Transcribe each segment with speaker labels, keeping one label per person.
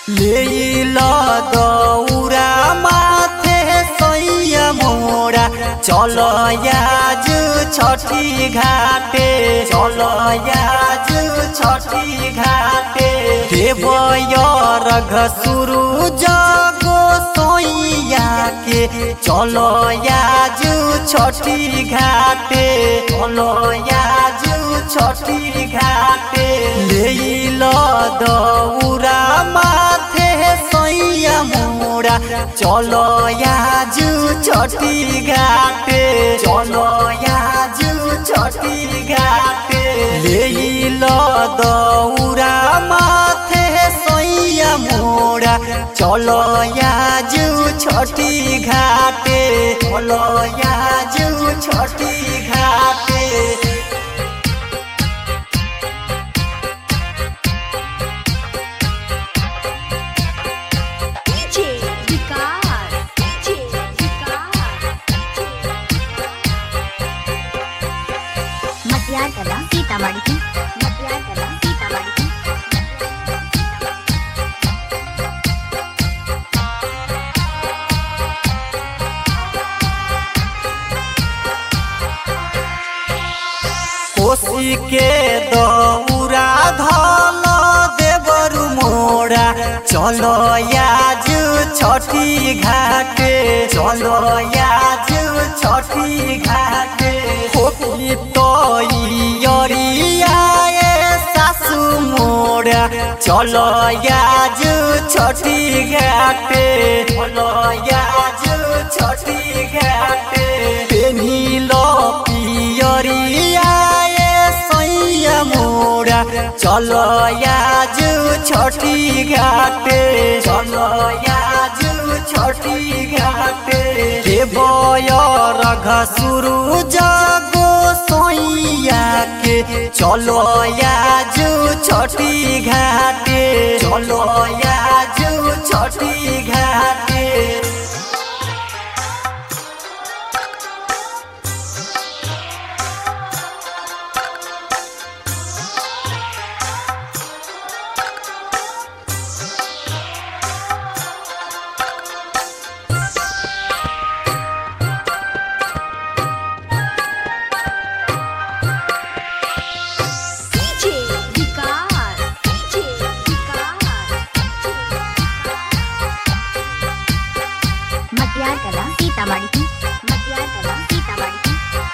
Speaker 1: लील दौरा माथे सैया मोरा चल आज छठी घाटे चल आज छठी घाटे देवय रघ सुरु जगो सोइया के चल आज छठी घाटे चल आज छठी घाटे लील दौरा माथे सैया मोरा चलो आज छठी घाटे चलो आज छठी घाटे लील दौरा माथे सैया मोरा चलो आज छठी घाटे चलो आज छठी घाटे
Speaker 2: DJ विकास DJ विकास मटियार कला सीतामढ़ी की मटियार कला सीतामढ़ी की
Speaker 1: कोसी के दौरा धल देवरु मोरा चलो आज छठी घाटे चलो आज छठी घाटे खोपी तो यरियाए सासु मोरा चलो आज छठी घाटे चलो आज छठी घाटे पेनिलो पियरियाए सैया मोरा चलो आज छठी घाटे चलो आज छठी घाटे देवय रघ सुरु जगो सैया के चलो आज छठी घाटे चलो आज छठी घाटे
Speaker 2: DJ विकास DJ विकास मटियार कला सीतामढ़ी की मटियार कला सीतामढ़ी की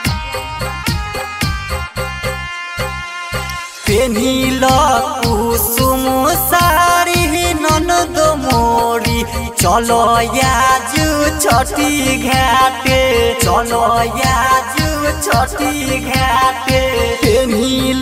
Speaker 1: पेनिल कुसुम सारी ननद मोरी चलो आज छठी घाटे चलो आज छठी घाटे पेनिल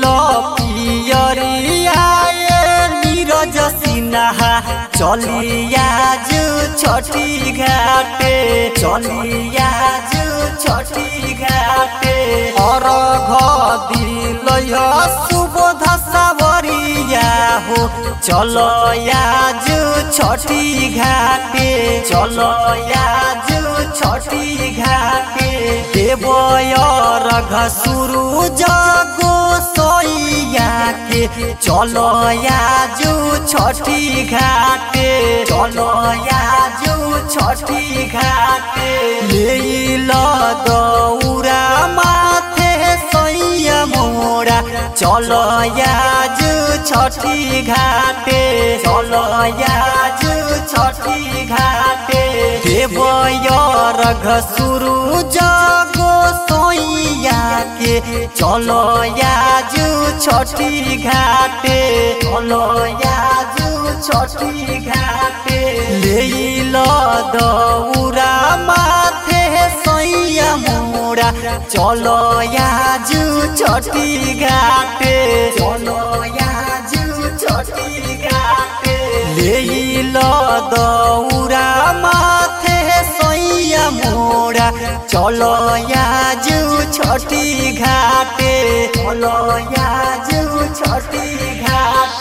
Speaker 1: पियरियाए नीरज सिन्हा चली आज छठी घाटे चली आज छठी घाटे और दिल सुबोध सावरिया हो चलो आज छठी घाटे चलो आज छठी घाटे देवय रघ सुरु जगो सैया के चलो आज छठी घाटे चलो आज छठी घाटे लील दौरा माथे सैया मोरा चलो आज छठी घाटे चलो आज छठी घाटे देवय रघ सुरु जगो सैया के चलो आज छठी घाटे चलो आज छठी घाटे लील दौरा माथे सैया मोरा चलो आज छठी घाटे चलो आज छठी घाटे लील दौरा माथे सैया मोरा चलो आज छठी घाटे चलो आज छठी